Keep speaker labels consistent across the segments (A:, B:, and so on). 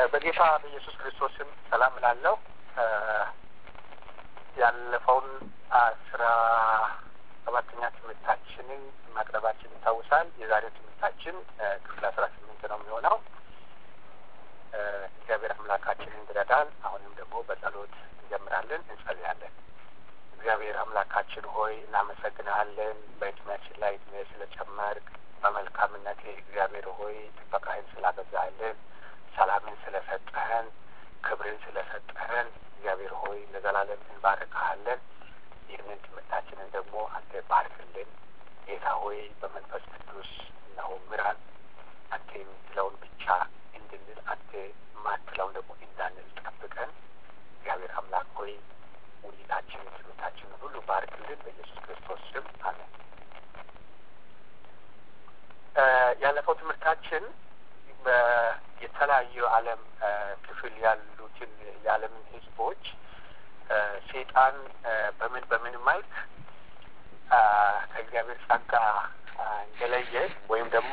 A: በጌታ በኢየሱስ ክርስቶስም ሰላም እላለሁ። ያለፈውን አስራ ሰባተኛ ትምህርታችንን ማቅረባችን ይታወሳል። የዛሬው ትምህርታችን ክፍል አስራ ስምንት ነው የሚሆነው። እግዚአብሔር አምላካችን እንዲረዳን አሁንም ደግሞ በጸሎት እንጀምራለን፣ እንጸልያለን። እግዚአብሔር አምላካችን ሆይ እናመሰግንሃለን። በእድሜያችን ላይ እድሜ ስለጨመርክ በመልካምነት እግዚአብሔር ሆይ ጥበቃህን ስላበዛህልን፣ ሰላምን ስለሰጠህን፣ ክብርን ስለሰጠህን እግዚአብሔር ሆይ ለዘላለም እንባርክሃለን። ይህንን ትምህርታችንን ደግሞ አንተ ባርክልን ጌታ ሆይ በመንፈስ ቅዱስ እነሆ ምራን። አንተ የምትለውን ብቻ እንድንል አንተ የማትለውን ደግሞ እንዳንል ጠብቀን። እግዚአብሔር አምላክ ሆይ ውይይታችንን ትምህርታችንን ሁሉ ባርክልን በኢየሱስ ክርስቶስ ስም አሜን። ያለፈው ትምህርታችን የተለያዩ ዓለም ክፍል ያሉትን የዓለምን ሕዝቦች ሰይጣን በምን በምን መልክ ከእግዚአብሔር ጸጋ እንደለየ ወይም ደግሞ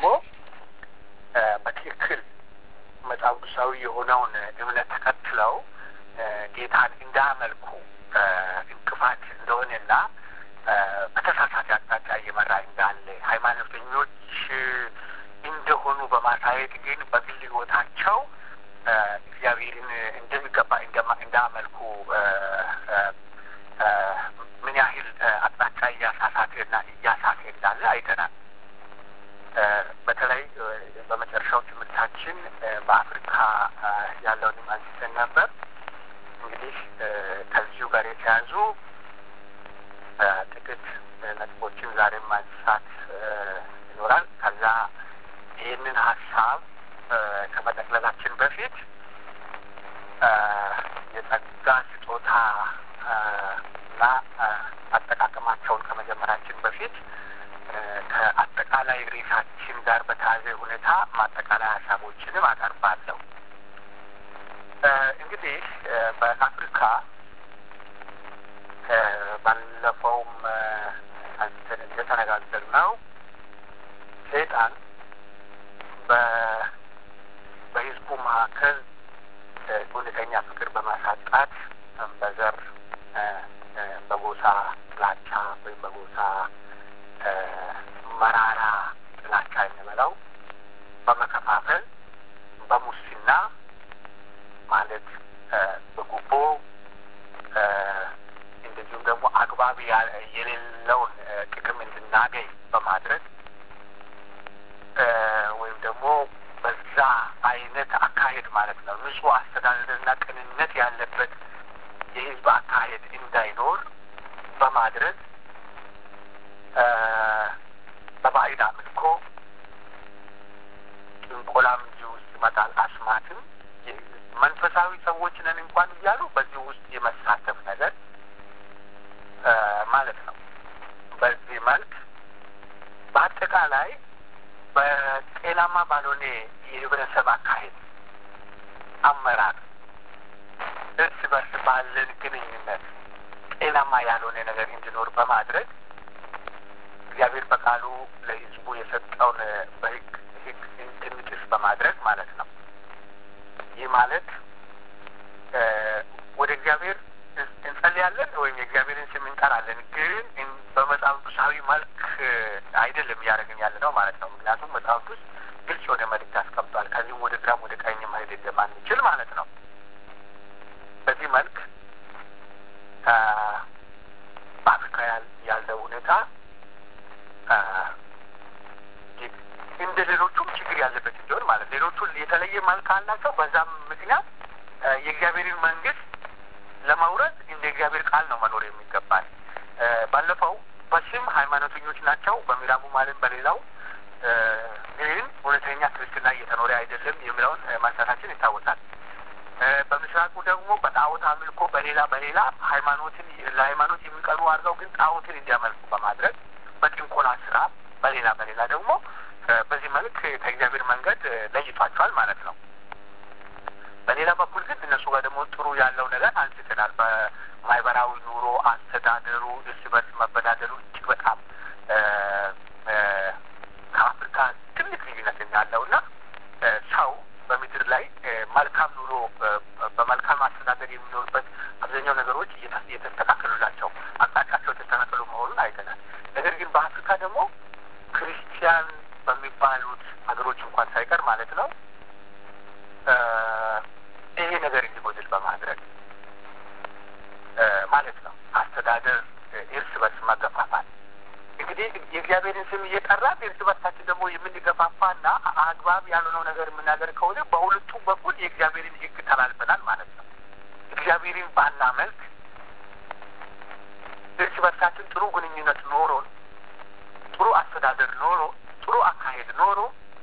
A: በትክክል መጽሐፍ ቅዱሳዊ የሆነውን እምነት ተከትለው ጌታን እንዳያመልኩ እንቅፋት እንደሆነና በተሳሳተ አቅጣጫ እየመራ እንዳለ ሃይማኖተኞች እንደሆኑ በማሳየት ግን በግል ሕይወታቸው እግዚአብሔርን እንደሚገባ እንዳመልኩ ምን ያህል አቅጣጫ እያሳሳተና እያሳተ እንዳለ አይተናል። በተለይ በመጨረሻው ትምህርታችን በአፍሪካ ያለውንም አንስተን ነበር። እንግዲህ ከዚሁ ጋር የተያዙ ጥቂት ነጥቦችን ዛሬም ማንሳት ይኖራል። ከዛ ይህንን ሀሳብ ከመጠቅለላችን በፊት የጸጋ ስጦታ እና አጠቃቀማቸውን ከመጀመራችን በፊት ከአጠቃላይ ርዕሳችን ጋር በተያዘ ሁኔታ ማጠቃላይ ሀሳቦችንም አቀርባለሁ። እንግዲህ በአፍሪካ ባለፈውም አንስተን እንደተነጋገርነው ሰይጣን በህዝቡ መካከል እውነተኛ ፍቅር በማሳጣት በዘር በጎሳ ጥላቻ ወይም በጎሳ መራራ ጥላቻ የምንበለው በመከፋፈል በሙስና ማለት በጉቦ እንደዚሁም ደግሞ አግባብ የሌለውን ጥቅም እንድናገኝ በማድረግ ወይም ደግሞ በዛ አይነት አካሄድ ማለት ነው ንጹህ አስተዳደርና ቅንነት ያለበት የህዝብ አካሄድ እንዳይኖር በማድረግ በባዕድ አምልኮ ጥንቆላም እዚህ ውስጥ ይመጣል። አስማትም መንፈሳዊ ሰዎች ነን እንኳን እያሉ በዚህ ውስጥ የመሳተፍ ነገር ማለት ነው። በዚህ መልክ በአጠቃላይ በጤናማ ባልሆነ የህብረተሰብ አካሄድ አመራር እርስ በርስ ባለን ግንኙነት ጤናማ ያልሆነ ነገር እንዲኖር በማድረግ እግዚአብሔር በቃሉ ለህዝቡ የሰጠውን በህግ ህግ እንድንጥስ በማድረግ ማለት ነው። ይህ ማለት ወደ እግዚአብሔር እንጸልያለን ወይም የእግዚአብሔርን ስም እንጠራለን፣ ግን በመጽሐፍ ቅዱሳዊ መልክ አይደለም እያደረግን ያለ ነው ማለት ነው። ምክንያቱም መጽሐፍ ቅዱስ ግልጽ የሆነ መልእክት አስቀምጧል። ከዚህም ወደ ግራም ወደ ቀኝ መሄድ እንደማንችል ማለት ነው። በዚህ መልክ በአፍሪካ ያለው ሁኔታ እንደ ሌሎቹም ችግር ያለበት እንዲሆን ማለት ሌሎቹ የተለየ መልክ አላቸው። በዛም ምክንያት የእግዚአብሔርን መንግስት ለመውረድ እንደ እግዚአብሔር ቃል ነው መኖር የሚገባል። ባለፈው በስም ሃይማኖተኞች ናቸው በምዕራቡ ማለም በሌላው ግን እውነተኛ ክርስትና እየተኖረ አይደለም የሚለውን ማንሳታችን ይታወሳል። በምስራቁ ደግሞ በጣዖት አምልኮ በሌላ በሌላ ሃይማኖትን ለሃይማኖት የሚቀርቡ አድርገው ግን ጣዖትን እንዲያመልኩ በማድረግ በጥንቆላ ስራ በሌላ በሌላ ደግሞ በዚህ መልክ ከእግዚአብሔር መንገድ ለይቷቸዋል ማለት ነው። በሌላ በኩል ግን እነሱ ጋር ደግሞ ጥሩ ያለው ነገር አንስተናል። በማህበራዊ ኑሮ አስተዳደሩ፣ እርስ በርስ መበዳደሩ እጅግ በጣም ከአፍሪካ ትልቅ ልዩነት ያለው እና ሰው በምድር ላይ መልካም ኑሮ በመልካም አስተዳደር የሚኖርበት አብዛኛው ነገሮች እየተስተካከሉላቸው አቅጣጫቸው የተስተካከሉ መሆኑን አይተናል። ነገር ግን በአፍሪካ ደግሞ ክርስቲያን በሚባሉት ሀገሮች እንኳን ሳይቀር ማለት ነው ይሄ ነገር እንዲጎድል በማድረግ ማለት ነው አስተዳደር እርስ በርስ መገፋፋት እንግዲህ የእግዚአብሔርን ስም እየጠራን እርስ በርሳችን ደግሞ የምንገፋፋና አግባብ ያልሆነው ነገር የምናደርግ ከሆነ በሁለቱም በኩል የእግዚአብሔርን ሕግ ተላልፈናል ማለት ነው። እግዚአብሔርን ባና መልክ እርስ በርሳችን ጥሩ ግንኙነት ኖሮን ጥሩ አስተዳደር ኖሮ ጥሩ አካሄድ ኖሮ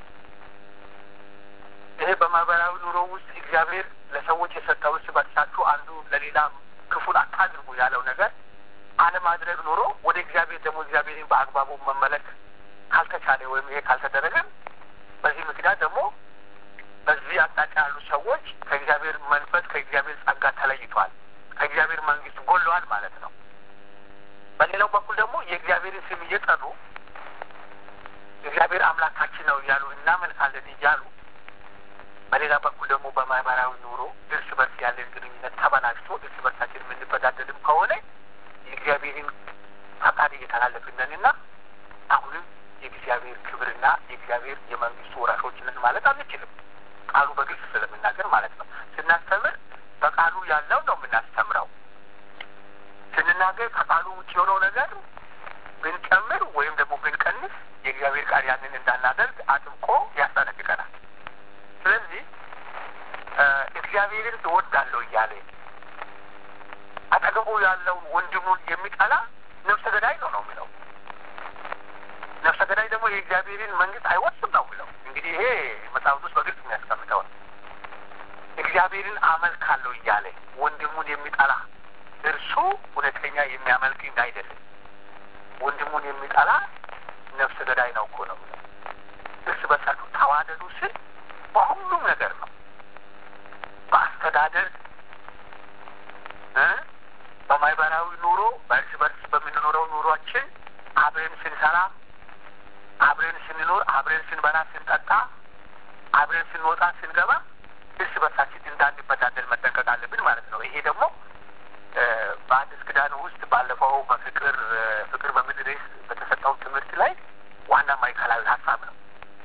A: ይሄ በማህበራዊ ኑሮ ውስጥ እግዚአብሔር ለሰዎች የሰጠው እርስ በርሳችሁ አንዱ ለሌላ ክፉን አታድርጉ ያለው ነገር አለማድረግ ኖሮ ወደ እግዚአብሔር ደግሞ እግዚአብሔርን በአግባቡ መመለክ ካልተቻለ ወይም ይሄ ካልተደረገ በዚህ ምክንያት ደግሞ በዚህ አቅጣጫ ያሉ ሰዎች ከእግዚአብሔር መንፈስ ከእግዚአብሔር ጸጋ ተለይቷል፣ ከእግዚአብሔር መንግስት ጎለዋል ማለት ነው። በሌላው በኩል ደግሞ የእግዚአብሔርን ስም እየጠሩ እግዚአብሔር አምላካችን ነው እያሉ እናመልካለን እያሉ በሌላ በኩል ደግሞ በማህበራዊ ኑሮ እርስ በርስ ያለን ግንኙነት ተበላሽቶ እርስ በርሳችን የምንበዳደልም ከሆነ የእግዚአብሔርን ፈቃድ እየተላለፍነንና አሁንም የእግዚአብሔር ክብርና የእግዚአብሔር የመንግስቱ ወራሾች ነን ማለት አንችልም። ቃሉ በግልጽ ስለምናገር ማለት ነው። ስናስተምር በቃሉ ያለው ነው የምናስተምረው። ስንናገር ከቃሉ ውጭ የሆነው ነገር ብንጨምር ወይም ደግሞ ብንቀንስ የእግዚአብሔር ቃል ያንን እንዳናደርግ አጥብቆ ያስጠነቅቀናል። ስለዚህ እግዚአብሔርን እወዳለሁ እያለ አጠገቡ ያለው ወንድሙን የሚጠላ ነፍሰ ገዳይ ነው ነው የሚለው። ነፍሰ ገዳይ ደግሞ የእግዚአብሔርን መንግስት አይወርስም ነው የሚለው። እንግዲህ ይሄ መጽሐፍ ውስጥ በግልጽ የሚያስቀምጠው ነው። እግዚአብሔርን አመልካለሁ እያለ ወንድሙን የሚጠላ እርሱ እውነተኛ የሚያመልክ አይደለም። ወንድሙን የሚጠላ ነፍሰ ገዳይ ነው እኮ ነው የሚለው። እርስ በርሳችሁ ተዋደዱ ስል በሁሉም ነገር ነው። በአስተዳደር በማህበራዊ ኑሮ በእርስ በርስ በምንኖረው ኑሯችን አብረን ስንሰራ፣ አብረን ስንኖር፣ አብረን ስንበላ፣ ስንጠጣ፣ አብረን ስንወጣ፣ ስንገባ እርስ በርሳችን እንዳንበዳደል መጠንቀቅ አለብን ማለት ነው። ይሄ ደግሞ በአዲስ ኪዳን ውስጥ ባለፈው በፍቅር ፍቅር በምድር በተሰጠው ትምህርት ላይ ዋና ማዕከላዊ ሀሳብ ነው።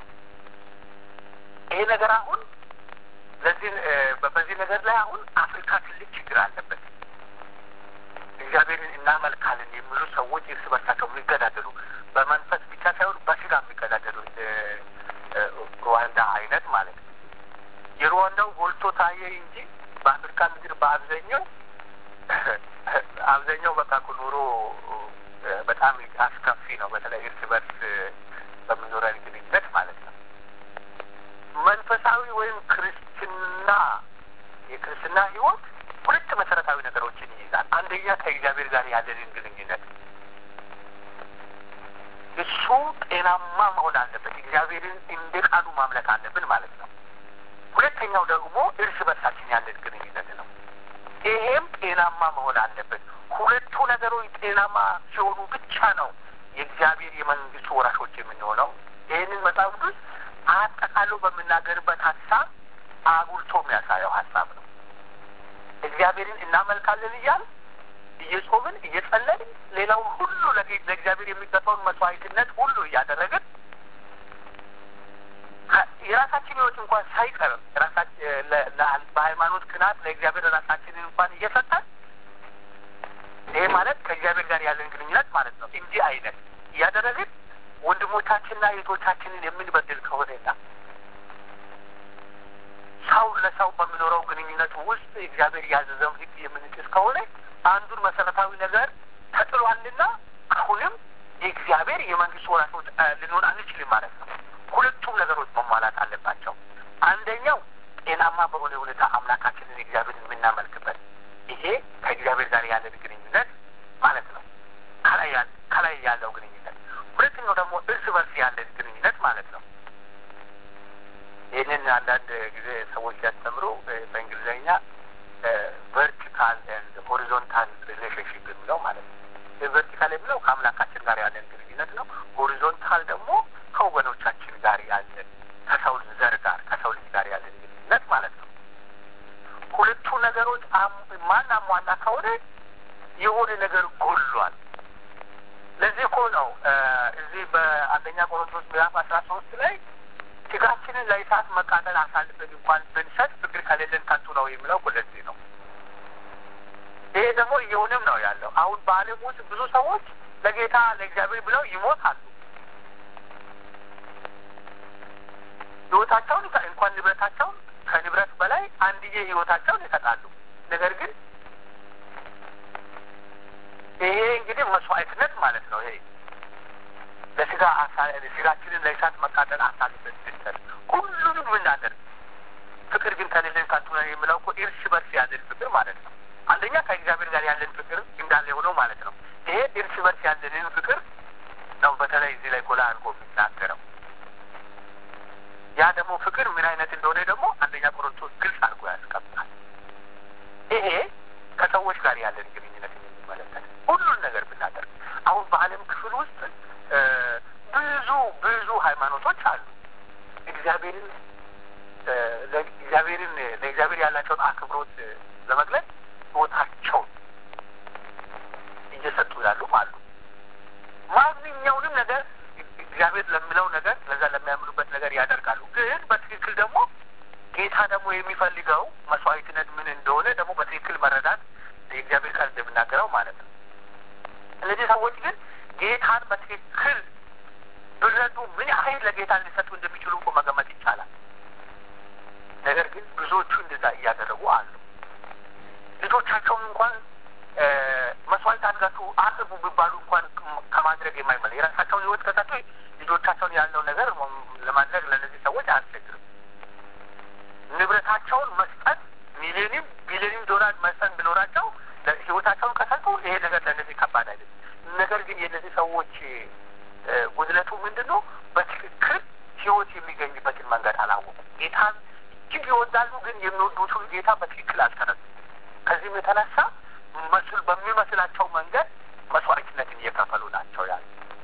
A: ይሄ ነገር አሁን ለዚህ በዚህ ነገር ላይ አሁን አፍሪካ ትልቅ ችግር አለበት። እግዚአብሔርን እናመልካለን የሚሉ ሰዎች እርስ በርሳቸው የሚገዳደሉ በመንፈስ ብቻ ሳይሆን በስጋ የሚገዳደሉ ሩዋንዳ አይነት ማለት ነው። የሩዋንዳው ጎልቶ ታየ እንጂ በአፍሪካ ምድር በአብዛኛው አብዛኛው በቃ ኑሮ በጣም አስከፊ ነው። በተለይ እርስ በርስ በምኖረን ግንኙነት ማለት ነው። መንፈሳዊ ወይም ክርስትና የክርስትና ሕይወት ሁለት መሰረታዊ ነገሮችን ይይዛል። አንደኛ ከእግዚአብሔር ጋር ያለንን ግንኙነት እሱ ጤናማ መሆን አለበት። እግዚአብሔርን እንደ ቃሉ ማምለክ አለብን ማለት ነው። ሁለተኛው ደግሞ እርስ በርሳችን ያለን ግንኙነት ነው። ይሄም ጤናማ መሆን አለበት። ሁለቱ ነገሮች ጤናማ ሲሆኑ ብቻ ነው የእግዚአብሔር የመንግስቱ ወራሾች የምንሆነው። ይህንን መጽሐፍ ቅዱስ አጠቃሎ በምናገርበት ሀሳብ አጉልቶ የሚያሳየው ሀሳብ ነው። እግዚአብሔርን እናመልካለን እያል እየጾምን እየጸለይን ሌላውን ሁሉ ለእግዚአብሔር የሚገባውን መስዋዕትነት ሁሉ እያደረግን የራሳችን ህይወት እንኳን ሳይቀር በሃይማኖት ቅናት ለእግዚአብሔር ራሳችንን እንኳን እየሰጠን ይሄ ማለት ከእግዚአብሔር ጋር ያለን ግንኙነት ማለት ነው። እንዲህ አይነት እያደረግን ወንድሞቻችንና እህቶቻችንን የምንበድል ከሆነና ሰው ለሰው በሚኖረው ግንኙነት ውስጥ እግዚአብሔር ያዘዘውን ሕግ የምንጥስ ከሆነ አንዱን መሰረታዊ ነገር ተጥሏልና አሁንም የእግዚአብሔር የመንግስት ወራሾች ልንሆን አንችልም ማለት ነው። ሁለቱም ነገሮች መሟላት አለባቸው። አንደኛው ጤናማ በሆነ ሁኔታ አምላካችንን እግዚአብሔርን የምናመልክበት ይሄ ከእግዚአብሔር ጋር ያለን ግንኙነት ማለት ነው። ከላይ ያለው ግንኙነት። ሁለተኛው ደግሞ እርስ በርስ ያለን ግንኙነት ማለት ነው። ይህንን አንዳንድ ጊዜ ሰዎች ሲያስተምሩ በእንግሊዝኛ ቨርቲካል ኤንድ ሆሪዞንታል ሪሌሽንሽፕ የሚለው ማለት ነው። ቨርቲካል የሚለው ከአምላካችን ጋር ያለን ግንኙነት ነው። ሆሪዞንታል ደግሞ ከወገኖቻችን ጋር ያለን ከሰው ዘር ጋር ከሰው ልጅ ጋር ያለን ግንኙነት ማለት ነው። ማን አሟላ ከሆነ የሆነ ነገር ጎሏል። ለዚህ እኮ ነው እዚህ በአንደኛ ቆሮንቶስ ምዕራፍ አስራ ሶስት ላይ ስጋችንን ለእሳት መቃጠል አሳልፈን እንኳን ብንሰጥ ፍቅር ከሌለን ከንቱ ነው የሚለው እኮ ለዚህ ነው። ይሄ ደግሞ እየሆነም ነው ያለው። አሁን በዓለም ውስጥ ብዙ ሰዎች ለጌታ ለእግዚአብሔር ብለው ይሞታሉ። ህይወታቸውን እንኳን ንብረታቸውን ከንብረት በላይ አንድዬ ህይወታቸውን ይሰጣሉ። ነገር ግን ይሄ እንግዲህ መስዋዕትነት ማለት ነው። ይሄ ለስጋ ስጋችንን ለእሳት መቃጠል አሳልፈን ስንሰጥ ሁሉንም ምናደርግ ፍቅር ግን ከሌለን ከንቱ ነው የሚለው እኮ እርስ በርስ ያለን ፍቅር ማለት ነው። አንደኛ ከእግዚአብሔር ጋር ያለን ፍቅር እንዳለ የሆነው ማለት ነው። ይሄ እርስ በርስ ያለንን ፍቅር ነው በተለይ እዚህ ላይ ጎላ አድርጎ የሚናገረው። ያ ደግሞ ፍቅር ምን አይነት እንደሆነ ደግሞ አንደኛ ቆሮንቶስ ግልጽ አድርጎ ያስቀምጣል። ይሄ ከሰዎች ጋር ያለን ግንኙነት የሚመለከት ሁሉን ነገር ብናደርግ አሁን በዓለም ክፍል ውስጥ ብዙ ብዙ ሃይማኖቶች አሉ። እግዚአብሔርን እግዚአብሔርን ለእግዚአብሔር ያላቸውን አክብሮት ለመግለጽ ህይወታቸውን እየሰጡ ያሉም አሉ። ማንኛውንም ነገር እግዚአብሔር ለሚለው ነገር ለዛ ለሚያምኑበት ነገር ያደርጋሉ። ግን በትክክል ደግሞ ጌታ ደግሞ የሚፈልገው መስዋዕትነት ምን እንደሆነ ደግሞ በትክክል መረዳት የእግዚአብሔር ቃል እንደምናገረው ማለት ነው። እነዚህ ሰዎች ግን ጌታን በትክክል ብረዱ ምን ያህል ለጌታ ሊሰጡ እንደሚችሉ እኮ መገመት ይቻላል። ነገር ግን ብዙዎቹ እንደዛ እያደረጉ አሉ። ልጆቻቸውን እንኳን መስዋዕት አድርጋችሁ አቅርቡ ቢባሉ እንኳን ከማድረግ የማይመለ የራሳቸውን ህይወት ከሰጡ ልጆቻቸውን ያለው ነገር ለማድረግ ለእነዚህ ሰዎች አያስቸግርም። ንብረታቸውን መስጠት ሚሊዮንም ቢሊዮንም ዶላር መስጠት ቢኖራቸው ህይወታቸውን ከሰጡ ይሄ ነገር ለእነዚህ ከባድ አይደለም። ነገር ግን የእነዚህ ሰዎች ጉድለቱ ምንድን ነው? በትክክል ህይወት የሚገኝበትን መንገድ አላወቁም። ጌታን እጅግ ይወዳሉ፣ ግን የሚወዱትን ጌታ በትክክል አልተረዱም። ከዚህም የተነሳ መስል በሚመስላቸው መንገድ መስዋዕትነትን እየከፈሉ ናቸው ያሉ።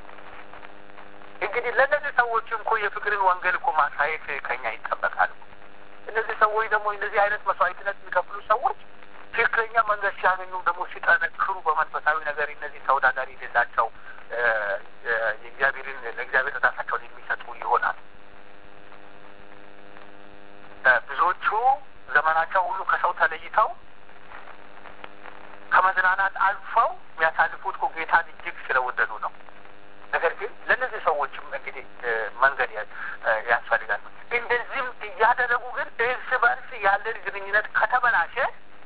A: እንግዲህ ለእነዚህ ሰዎች እኮ የፍቅርን ወንጌል እኮ ማሳየት ከኛ ይጠበቃል። እነዚህ ሰዎች ደግሞ እንደዚህ አይነት መስዋዕትነት የሚከፍሉ ሰዎች ትክክለኛ መንገድ ሲያገኙ ደግሞ ሲጠነክሩ በመንፈሳዊ ነገር እነዚህ ተወዳዳሪ የሌላቸው የእግዚአብሔርን ለእግዚአብሔር ራሳቸውን የሚሰጡ ይሆናል። ብዙዎቹ ዘመናቸው ሁሉ ከሰው ተለይተው ከመዝናናት አልፈው የሚያሳልፉት እኮ ጌታን እጅግ ስለወደዱ ነው። ነገር ግን ለእነዚህ ሰዎችም እንግዲህ መንገድ ያስፈልጋል። እንደዚህም እያደረጉ ግን እርስ በርስ ያለን ግንኙነት ከተበላሸ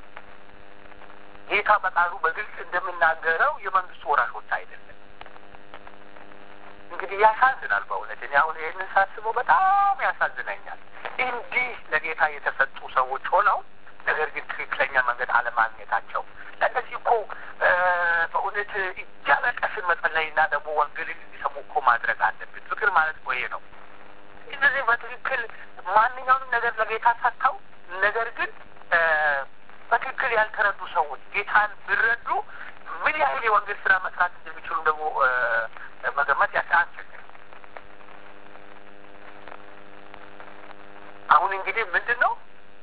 A: ጌታ በቃሉ በግልጽ እንደምናገረው የመንግስቱ ወራሾች አይደለም። እንግዲህ ያሳዝናል። በእውነት እኔ አሁን ይህንን ሳስበው በጣም ያሳዝነኛል። እንዲህ ለጌታ የተሰጡ ሰዎች ሆነው ነገር ግን ትክክለኛ መንገድ አለማግኘታቸው ለእነዚህ እኮ በእውነት እያለቀስን መጸለይና ደግሞ ወንጌልን እንዲሰሙ እኮ ማድረግ አለብን። ፍቅር ማለት እኮ ይሄ ነው። እነዚህ በትክክል ማንኛውንም ነገር ለጌታ ሰጥተው ነገር ግን በትክክል ያልተረዱ ሰዎች ጌታን ቢረዱ ምን ያህል የወንጌል ስራ መስራት እንደሚችሉ ደግሞ መገመት ያስቸግር። አሁን እንግዲህ ምንድን ነው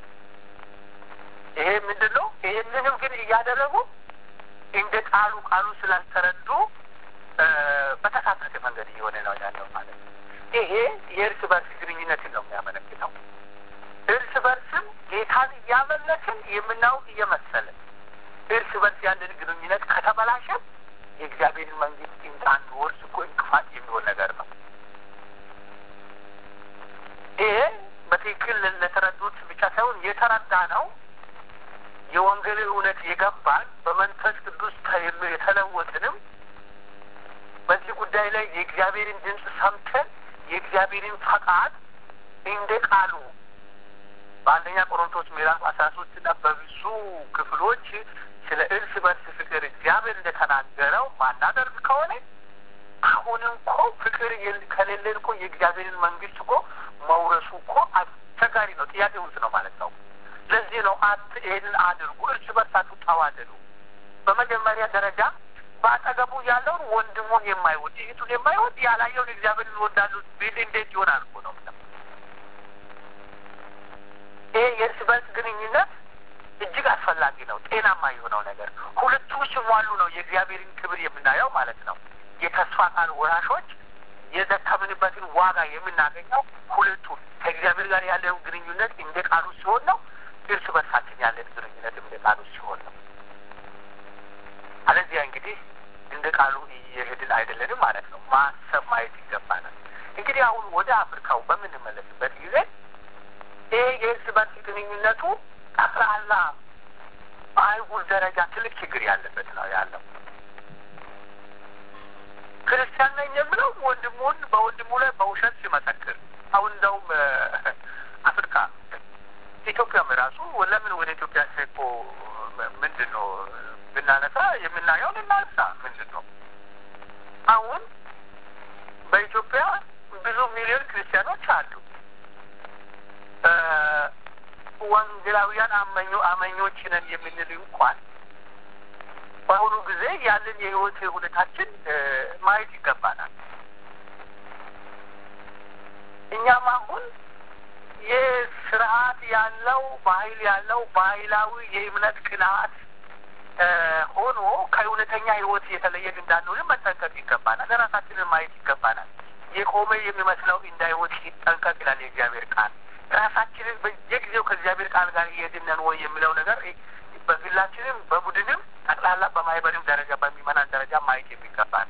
A: ይሄ ምንድን ነው? ይህንንም ግን እያደረጉ እንደ ቃሉ ቃሉ ስላልተረዱ በተሳሳተ መንገድ እየሆነ ነው ያለው ማለት ነው። ይሄ የእርስ በርስ ግንኙነትን ነው የሚያመለክተው። እርስ በርስም ጌታን እያመለክን የምናውቅ እየመሰለን እርስ በርስ ያለን ግንኙነት ከተበላሸ የእግዚአብሔርን መንግስት እንዳንወርስ እኮ እንቅፋት የሚሆን ነገር ነው። ይሄ በትክክል ለተረዱት ብቻ ሳይሆን የተረዳ ነው የወንጌል እውነት የገባን በመንፈስ ቅዱስ የተለወጥንም በዚህ ጉዳይ ላይ የእግዚአብሔርን ድምፅ ሰምተን የእግዚአብሔርን ፈቃድ እንደ ቃሉ በአንደኛ ቆሮንቶስ ምዕራፍ አስራ ሶስት እና በብዙ ክፍሎች ስለ እርስ በርስ ፍቅር እግዚአብሔር እንደተናገረው ማናደርግ ከሆነ አሁን እኮ ፍቅር ከሌለን እኮ የእግዚአብሔርን መንግስት እኮ መውረሱ እኮ አስቸጋሪ ነው። ጥያቄ ውስጥ ነው ማለት ነው። ለዚህ ነው አት ይህንን አድርጉ፣ እርስ በርሳችሁ ተዋደዱ። በመጀመሪያ ደረጃ በአጠገቡ ያለውን ወንድሙን የማይወድ እህቱን የማይወድ ያላየውን እግዚአብሔር ይወዳሉ ቢል እንዴት ይሆናል እኮ ነው። ይሄ የእርስ በርስ ግንኙነት እጅግ አስፈላጊ ነው። ጤናማ የሆነው ነገር ሁለቱ ሲሟሉ ነው የእግዚአብሔርን ክብር የምናየው ማለት ነው። የተስፋ ቃል ወራሾች የደከምንበትን ዋጋ የምናገኘው ሁለቱ ከእግዚአብሔር ጋር ያለው ግንኙነት እንደ ቃሉ ሲሆን ነው። እርስ በርሳችን ያለን ግንኙነት እንደ ቃሉ ሲሆን ነው። አለዚያ እንግዲህ እንደ ቃሉ እየሄድን አይደለንም ማለት ነው። ማሰብ ማየት ይገባናል። እንግዲህ አሁን ወደ አፍሪካው በምንመለስበት ጊዜ ይህ የእርስ በርስ ግንኙነቱ ጠቅላላ በአይጉር ደረጃ ትልቅ ችግር ያለበት ነው ያለው። ክርስቲያን ነኝ የምለው ወንድሙን በወንድሙ ላይ በውሸት ሲመሰክር አሁን እንደውም አፍሪካ ኢትዮጵያም ራሱ ለምን ወደ ኢትዮጵያ ሴኮ ምንድን ነው ብናነሳ የምናየውን እናንሳ። ምንድን ነው አሁን በኢትዮጵያ ብዙ ሚሊዮን ክርስቲያኖች አሉ። ወንጌላውያን አመኞ አመኞች ነን የምንል እንኳን በአሁኑ ጊዜ ያለን የህይወት ሁኔታችን ማየት ይገባናል። እኛም አሁን የስርዓት ያለው ባህል ያለው ባህላዊ የእምነት ቅንዓት ሆኖ ከእውነተኛ ህይወት የተለየን እንዳንሆን መጠንቀቅ ይገባናል። ራሳችንን ማየት ይገባናል። የቆመ የሚመስለው እንዳይወጥ ይጠንቀቅ ይላል የእግዚአብሔር ቃል። ራሳችንን በየጊዜው ከእግዚአብሔር ቃል ጋር እየሄድን ወይ የሚለው ነገር በግላችንም በቡድንም ጠቅላላ በማህበርም ደረጃ በሚመናን ደረጃ ማየት የሚገባል።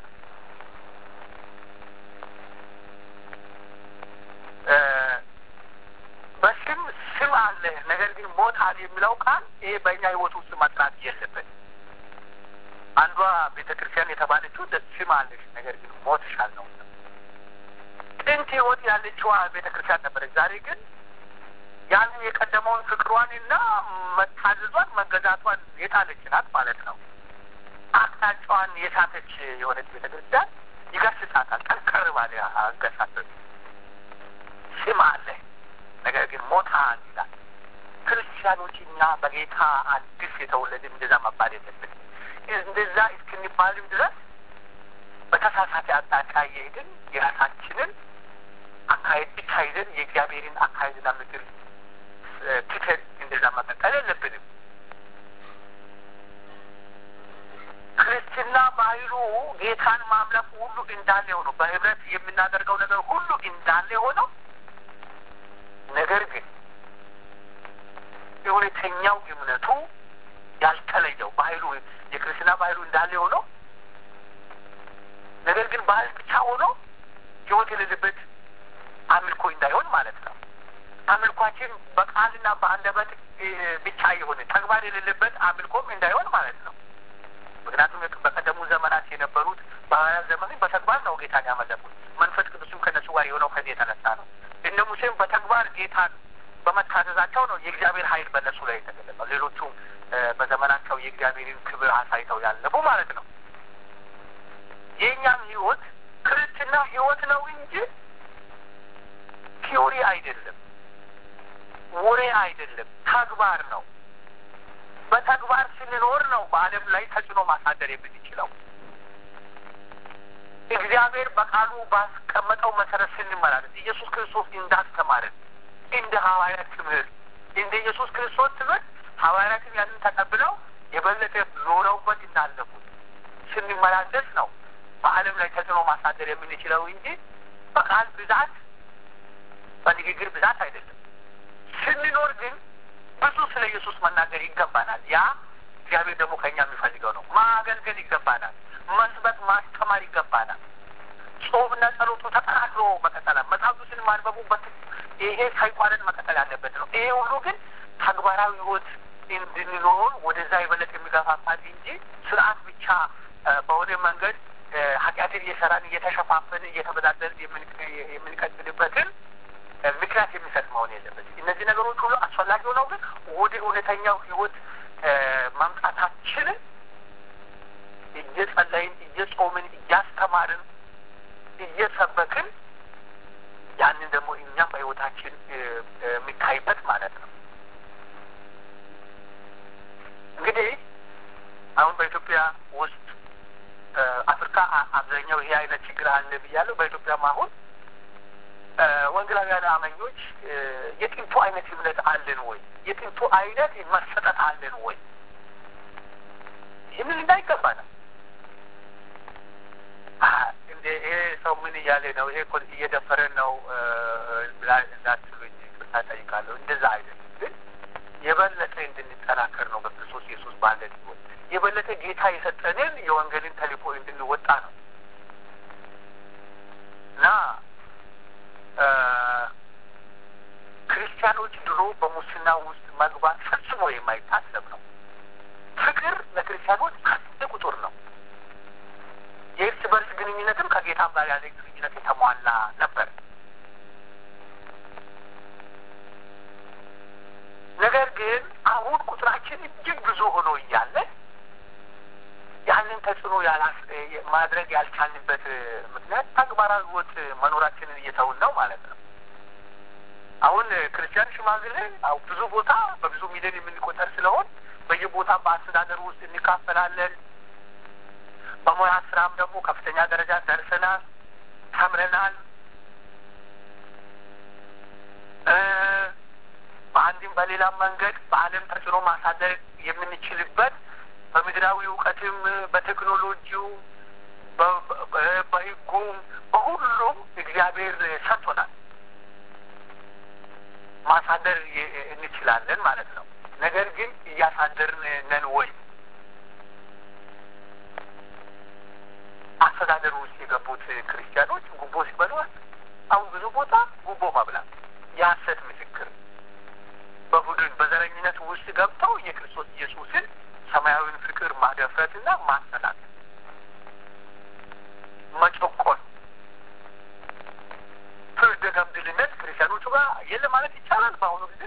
A: በስም ስም አለ፣ ነገር ግን ሞት አለ የሚለው ቃል ይሄ በእኛ ህይወት ውስጥ መጥራት የለበት። አንዷ ቤተ ክርስቲያን የተባለችው ስም አለሽ፣ ነገር ግን ሞትሻል ነው። ጥንት ህይወት ያለችዋ ቤተ ክርስቲያን ነበረች። ዛሬ ግን ያንን የቀደመውን ፍቅሯንና መታዘዟን መገዛቷን የጣለች ናት ማለት ነው። አቅጣጫዋን የሳተች የሆነች ቤተ ክርስቲያን ይገስጻታል። ጠንከር ባለ አገሳሰብ ስም አለ ነገር ግን ሞታል ይላል። ክርስቲያኖች እኛ በጌታ አዲስ የተወለድን እንደዛ መባል የለብን። እንደዛ እስክንባልም ድረስ በተሳሳተ አቅጣጫ እየሄድን የራሳችንን አካሄድ ብቻ ይዘን የእግዚአብሔርን አካሄድና ምክር ትተን እንደዛ መቀጠል የለብንም። ክርስትና ባህሉ ጌታን ማምለክ ሁሉ እንዳለ ሆኖ በህብረት የምናደርገው ነገር ሁሉ እንዳለ ሆነው ነገር ግን የእውነተኛው እምነቱ ያልተለየው ባህሉ የክርስትና ባህሉ እንዳለ ሆነው ነገር ግን ባህል ብቻ ሆኖ ህይወት የሌለበት አምልኮ እንዳይሆን ማለት ነው። አምልኳችን በቃልና በአንደበት ብቻ የሆነ ተግባር የሌለበት አምልኮም እንዳይሆን ማለት ነው። ምክንያቱም በቀደሙ ዘመናት የነበሩት በሐዋርያት ዘመን በተግባር ነው ጌታን ያመለኩት። መንፈስ ቅዱስም ከነሱ ጋር የሆነው ከዚህ የተነሳ ነው። እነ ሙሴም በተግባር ጌታን በመታዘዛቸው ነው የእግዚአብሔር ኃይል በእነሱ ላይ የተገለጸው። ሌሎቹም በዘመናቸው የእግዚአብሔርን ክብር አሳይተው ያለፉ ማለት ነው። የእኛም ህይወት ክርስትና ህይወት ነው እንጂ ቲዮሪ አይደለም፣ ወሬ አይደለም፣ ተግባር ነው። በተግባር ስንኖር ነው በዓለም ላይ ተጽዕኖ ማሳደር የምንችለው። እግዚአብሔር በቃሉ ባስቀመጠው መሰረት ስንመላለስ ኢየሱስ ክርስቶስ እንዳስተማርን እንደ ሐዋርያት ትምህርት እንደ ኢየሱስ ክርስቶስ ትምህርት ሐዋርያትም ያንን ተቀብለው የበለጠ ኖረውበት እንዳለፉት ስንመላለስ ነው በዓለም ላይ ተጽዕኖ ማሳደር የምንችለው እንጂ በቃል ብዛት በንግግር ብዛት አይደለም። ስንኖር ግን ብዙ ስለ ኢየሱስ መናገር ይገባናል። ያ እግዚአብሔር ደግሞ ከእኛ የሚፈልገው ነው። ማገልገል ይገባናል። መስበክ፣ ማስተማር ይገባናል። ጾምና ጸሎቱ ተጠናክሮ መቀጠል፣ መጽሐፍ ቅዱስን ማንበቡበት ይሄ ሳይቋረጥ መቀጠል ያለበት ነው። ይሄ ሁሉ ግን ተግባራዊ ሕይወት እንድንኖር ወደዛ የበለጠ የሚገፋፋል እንጂ ስርዓት ብቻ በሆነ መንገድ ኃጢአትን እየሰራን እየተሸፋፈን እየተበዳደልን የምንቀጥልበትን ምክንያት የሚሰጥ መሆን የለበት። እነዚህ ነገሮች ሁሉ አስፈላጊ ሆነው ግን ወደ እውነተኛው ህይወት መምጣታችንን እየጸለይን፣ እየጾምን፣ እያስተማርን፣ እየሰበክን ያንን ደግሞ እኛም በህይወታችን የሚታይበት ማለት ነው። እንግዲህ አሁን በኢትዮጵያ ውስጥ አፍሪካ አብዛኛው ይሄ አይነት ችግር አለ ብያለሁ። በኢትዮጵያም አሁን ወንጌላውያን አማኞች የጥንቱ አይነት እምነት አለን ወይ? የጥንቱ አይነት መሰጠት አለን ወይ? ይህንን እንዳይገባናል። እንደ ይሄ ሰው ምን እያለ ነው? ይሄ እኮ እየደፈረን ነው ብላ እንዳትሉኝ ቅርታ ጠይቃለሁ። እንደዛ አይደለም፣ ግን የበለጠ እንድንጠናከር ነው በክርስቶስ ኢየሱስ ባለን ህይወት የበለጠ ጌታ የሰጠንን የወንጌልን ተልእኮ እንድንወጣ ነው እና ክርስቲያኖች ድሮ በሙስና ውስጥ መግባት ፈጽሞ የማይታሰብ ነው። ፍቅር ለክርስቲያኖች አንድ ቁጥር ነው። የእርስ በርስ ግንኙነትም ከጌታም ጋር ያለ ግንኙነት የተሟላ ነበር። ነገር ግን አሁን ቁጥራችን እጅግ ብዙ ሆኖ እያለ ያንን ተጽዕኖ ማድረግ ያልቻልንበት ምክንያት ተግባራዊ ሕይወት መኖራችንን እየተውን ነው ማለት ነው። አሁን ክርስቲያን ሽማግሌ ብዙ ቦታ በብዙ ሚሊዮን የምንቆጠር ስለሆን በየቦታ በአስተዳደሩ ውስጥ እንካፈላለን። በሙያ ስራም ደግሞ ከፍተኛ ደረጃ ደርሰናል፣ ተምረናል። በአንድም በሌላም መንገድ በዓለም ተጽዕኖ ማሳደር የምንችልበት በምድራዊ እውቀትም በቴክኖሎጂው በሕጉም በሁሉም እግዚአብሔር ሰጥቶናል። ማሳደር እንችላለን ማለት ነው። ነገር ግን እያሳደርን ነን ወይ? አስተዳደሩ ውስጥ የገቡት ክርስቲያኖች ጉቦ ሲበሏል። አሁን ብዙ ቦታ ጉቦ መብላት፣ የሐሰት ምስክር፣ በቡድን በዘረኝነት ውስጥ ገብተው የክርስቶስ ኢየሱስን ሰማያዊን ፍቅር ማደፍረትና ማሰላት፣ መጨቆን፣ ፍርደ ገምድልነት ክርስቲያኖቹ ጋር የለ ማለት ይቻላል። በአሁኑ ጊዜ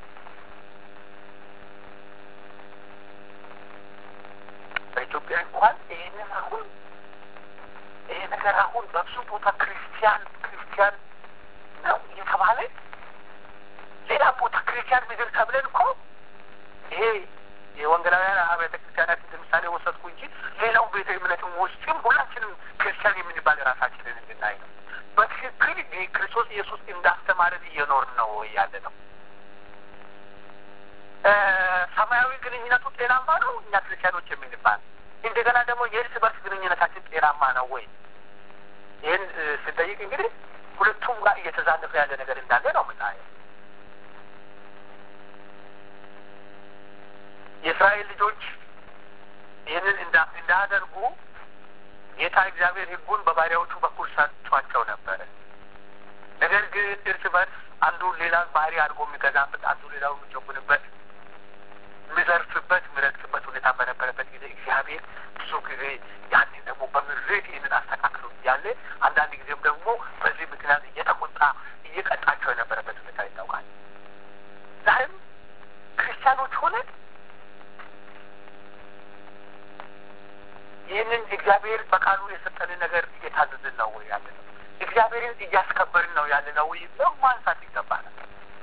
A: በኢትዮጵያ እንኳን ይህንን አሁን ይሄ ነገር አሁን በብዙ ቦታ ክርስቲያን ክርስቲያን ነው እየተባለ ሌላ ቦታ ክርስቲያን ምድር ተብለን እኮ ይሄ የወንጌላውያን አብያተ ክርስቲያናት ለምሳሌ ወሰድኩ እንጂ ሌላው ቤተ እምነትም ውስጥም ሁላችንም ክርስቲያን የምንባል ራሳችንን እንድናይ ነው። በትክክል ክርስቶስ ኢየሱስ እንዳስተማረን እየኖርን ነው ያለ ነው። ሰማያዊ ግንኙነቱ ጤናማ ነው እኛ ክርስቲያኖች የምንባል እንደገና ደግሞ የእርስ በርስ ግንኙነታችን ጤናማ ነው ወይ? ይህን ስንጠይቅ እንግዲህ ሁለቱም ጋር እየተዛነፈ ያለ ነገር እንዳለ ነው የምናየው። የእስራኤል ልጆች ይህንን እንዳያደርጉ ጌታ እግዚአብሔር ሕጉን በባሪያዎቹ በኩል ሰጥቷቸው ነበረ። ነገር ግን እርስ በርስ አንዱ ሌላ ባህሪ አድርጎ የሚገዛበት፣ አንዱ ሌላው የሚጨቁንበት፣ የሚዘርፍበት፣ የሚረግጥበት ሁኔታ በነበረበት ጊዜ እግዚአብሔር ብዙ ጊዜ ያንን ደግሞ በምሬት ይህንን አስተካክሎ እያለ አንዳንድ ጊዜም ደግሞ በዚህ ምክንያት እየተቆጣ እየቀጣቸው የነበረበት ሁኔታ ይታውቃል። ዛሬም ክርስቲያኖች ሆነን ይህንን እግዚአብሔር በቃሉ የሰጠንን ነገር እየታዘዝን ነው ወይ ያለ ነው? እግዚአብሔርን እያስከበርን ነው ያለ ነው ወይ ነው ማንሳት ይገባናል።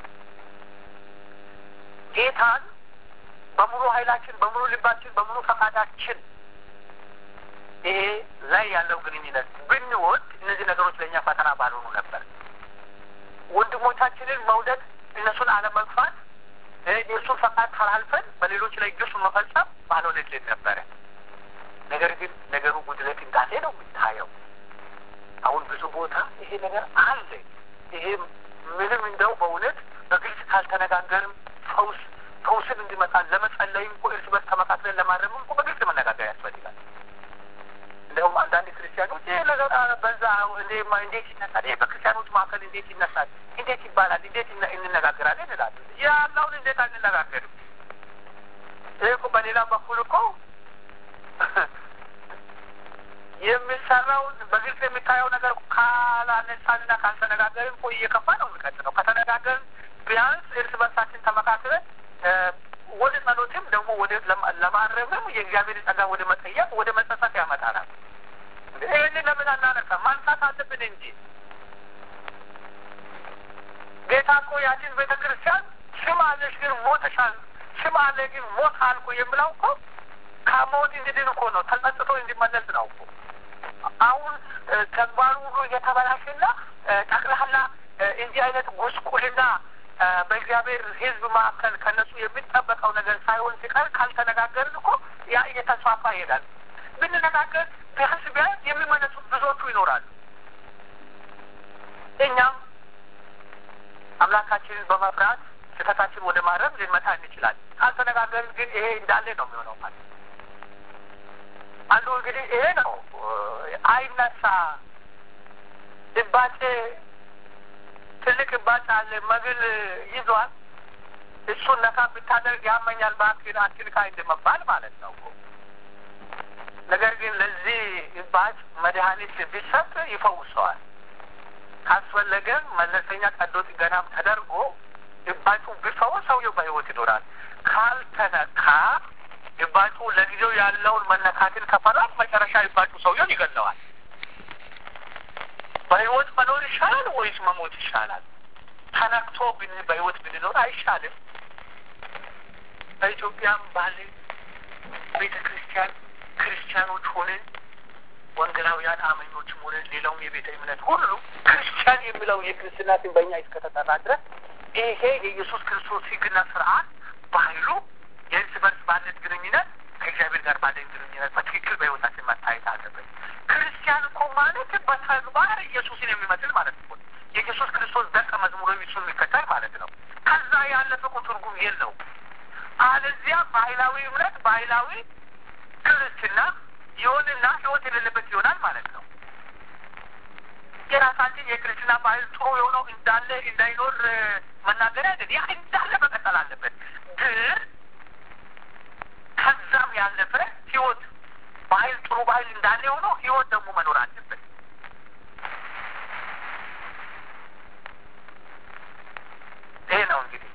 A: ጌታን በሙሉ ኃይላችን፣ በሙሉ ልባችን፣ በሙሉ ፈቃዳችን ይሄ ላይ ያለው ግንኙነት ብንወድ እነዚህ ነገሮች ለእኛ ፈተና ባልሆኑ ነበር። ወንድሞቻችንን መውደድ፣ እነሱን አለመግፋት፣ የእርሱን ፈቃድ ተላልፈን በሌሎች ላይ ግፍ መፈጸም ባልሆነልን ነበረ። ነገር ግን ነገሩ ጉድለት እንዳለ ነው የሚታየው። አሁን ብዙ ቦታ ይሄ ነገር አለ። ይሄ ምንም እንደው በእውነት በግልጽ ካልተነጋገርም ፈውስ ፈውስን እንዲመጣ ለመጸለይም እኮ እርስ በርስ ተመካክለን ለማድረግም እኮ በግልጽ መነጋገር ያስፈልጋል። እንደውም አንዳንድ ክርስቲያኖች ይህ ነገር በዛ እንዴት ይነሳል? ይሄ በክርስቲያኖች መካከል እንዴት ይነሳል? እንዴት ይባላል? እንዴት እንነጋገራለን እንላለን። ያለውን እንዴት አንነጋገርም? ይህ እኮ በሌላ በኩል እኮ የሚሰራውን በግልጽ የሚታየው ነገር ካላነሳንና ካልተነጋገርን እኮ እየከፋ ነው የሚቀጥለው። ከተነጋገርን ቢያንስ እርስ በርሳችን ተመካክለን ወደ ጸሎትም ደግሞ ወደ ለማረምም የእግዚአብሔር ጸጋ ወደ መጠየቅ ወደ መጸጸት ያመጣናል። ይህንን ለምን አናነሳም? ማንሳት አለብን እንጂ ጌታ እኮ ያችን ቤተ ክርስቲያን ስም አለሽ ግን ሞተሻል፣ ስም አለ ግን ሞት አልኩ የምለው እኮ ከሞት እንዲድን እኮ ነው፣ ተጸጽቶ እንዲመለስ ነው እኮ። አሁን ተግባሩ ሁሉ እየተበላሽና ጠቅላላ እንዲህ አይነት ጉስቁልና በእግዚአብሔር ሕዝብ መካከል ከነሱ የሚጠበቀው ነገር ሳይሆን ሲቀር ካልተነጋገርን እኮ ያ እየተስፋፋ ይሄዳል። ብንነጋገር ቢያንስ ቢያንስ የሚመለሱት ብዙዎቹ ይኖራሉ። እኛም አምላካችንን በመፍራት ስህተታችን ወደ ማረም ልንመታ እንችላለን። ካልተነጋገርን ግን ይሄ እንዳለ ነው የሚሆነው ማለት አንዱ እንግዲህ ይሄ ነው አይነሳ እባጭ ትልቅ እባጭ አለ መግል ይዟል። እሱን ነካ ብታደርግ ያመኛል እባክህን አትንካ እንደመባል ማለት ነው። ነገር ግን ለዚህ እባጭ መድኃኒት ቢሰጥ ይፈውሰዋል። ካስፈለገም መለሰኛ ቀዶ ጥገናም ተደርጎ እባጩ ቢፈወስ ሰውየው በሕይወት ይኖራል። ካልተነካ እባጩ ለጊዜው ያለውን መነካትን ከፈራም መጨረሻ እባጩ ሰውየውን ይገለዋል። በሕይወት መኖር ይሻላል ወይስ መሞት ይሻላል? ተነክቶ ብን በሕይወት ብንኖር አይሻልም? በኢትዮጵያም ባለ ቤተ ክርስቲያን ክርስቲያኖች ሆነን ወንጌላውያን አመኞችም ሆነን ሌላውም የቤተ እምነት ሁሉ ክርስቲያን የሚለው የክርስትና ስም በእኛ እስከተጠራ ድረስ ይሄ የኢየሱስ ክርስቶስ ሕግና ስርዓት ባህሉ የእርስ በርስ ባለን ግንኙነት ከእግዚአብሔር ጋር ባለን ግንኙነት በትክክል በሕይወታችን መታየት አለበት። ክርስቲያን እኮ ማለት በተግባር ኢየሱስን የሚመስል ማለት ነው። የኢየሱስ ክርስቶስ ደቀ መዝሙር እሱን የሚከተል ማለት ነው። ከዛ ያለፈ እኮ ትርጉም የለው። አለዚያ ባህላዊ እምነት ባህላዊ ክርስትና ይሆንና ህይወት የሌለበት ይሆናል ማለት ነው። የራሳችን የክርስትና ባህል ጥሩ የሆነው እንዳለ እንዳይኖር መናገር አይደል። ያ እንዳለ መቀጠል አለበት። ግን ከዛም ያለፈ ህይወት ባህል ጥሩ ባህል እንዳለ የሆነው ህይወት ደግሞ መኖር አለበት። ይሄ ነው እንግዲህ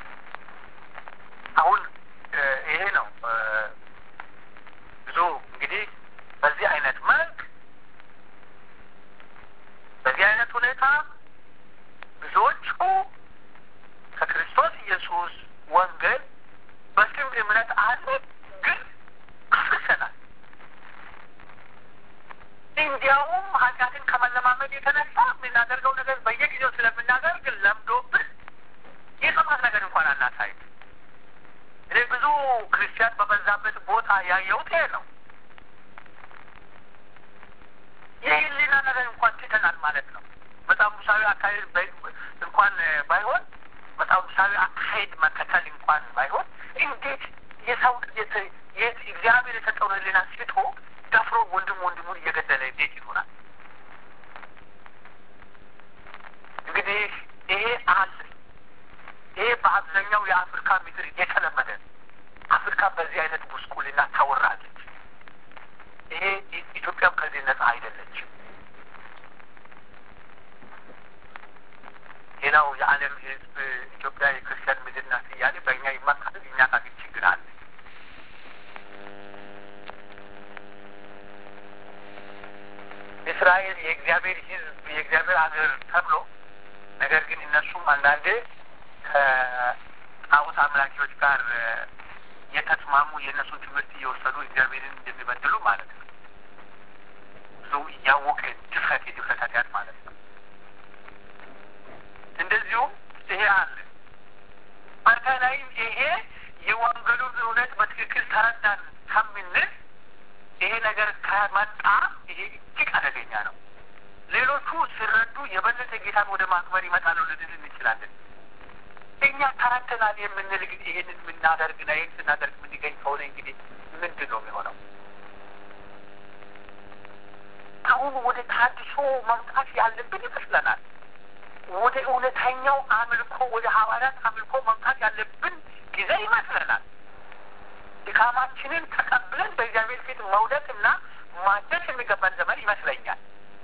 A: አሁን ይሄ ነው ብዙ እንግዲህ በዚህ አይነት መልክ በዚህ አይነት ሁኔታ ብዙዎቹ ከክርስቶስ ኢየሱስ ወንጌል በስም እምነት አለ፣ ግን አፍርሰናል። እንዲያውም ኃጢአትን ከመለማመድ የተነሳ የምናደርገው ነገር በየጊዜው ስለምናደርግ ለምዶብን የጥፋት ነገር እንኳን አናሳይም። እኔ ብዙ ክርስቲያን በበዛበት ቦታ ያየሁት ይሄ ነው። የህሊና ነገር እንኳን ትተናል ማለት ነው። መጽሐፍ ቅዱሳዊ አካሄድ እንኳን ባይሆን መጽሐፍ ቅዱሳዊ አካሄድ መከተል እንኳን ባይሆን እንዴት የሰው እግዚአብሔር የሰጠውን ህሊና ስቶ ደፍሮ ወንድም ወንድሙን እየገደለ እንዴት ይሆናል? እንግዲህ ይሄ አለ። ይሄ በአብዛኛው የአፍሪካ ምድር የተለመደ አፍሪካ በዚህ አይነት ጉስቁልና ታወራለች። ይሄ ኢትዮጵያም ከዚህ ነጻ አይደለችም። ሌላው የዓለም ህዝብ ኢትዮጵያ የክርስቲያን ምድር ናት እያለ በእኛ ይመካል። እኛ ጋር ግን ችግር አለ። እስራኤል የእግዚአብሔር ህዝብ የእግዚአብሔር ሀገር ተብሎ ነገር ግን እነሱም አንዳንዴ ከጣዖት አምላኪዎች ጋር የተስማሙ የእነሱን ትምህርት እየወሰዱ እግዚአብሔርን እንደሚበድሉ ማለት ነው። ብዙ እያወቀ ድፍረት የድፍረት ኃጢአት ማለት ነው። እንደዚሁም ይሄ አለ አንተ ላይም ይሄ የወንጌሉን እውነት በትክክል ተረዳን ከምንል ይሄ ነገር ከመጣ ይሄ እጅግ አደገኛ ነው። ሌሎቹ ሲረዱ የበለጠ ጌታን ወደ ማክበር ይመጣሉ ልንል እንችላለን። እኛ ተረድተናል የምንል ግን ይህንን የምናደርግና ይህን ስናደርግ የምንገኝ ከሆነ እንግዲህ ምንድን ነው የሚሆነው? አሁን ወደ ታድሶ መምጣት ያለብን ይመስለናል። ወደ እውነተኛው አምልኮ ወደ ሐዋርያት አምልኮ መምጣት ያለብን ጊዜ ይመስለናል። ድካማችንን ተቀብለን በእግዚአብሔር ፊት መውደቅና ማደስ የሚገባን ዘመን ይመስለኛል።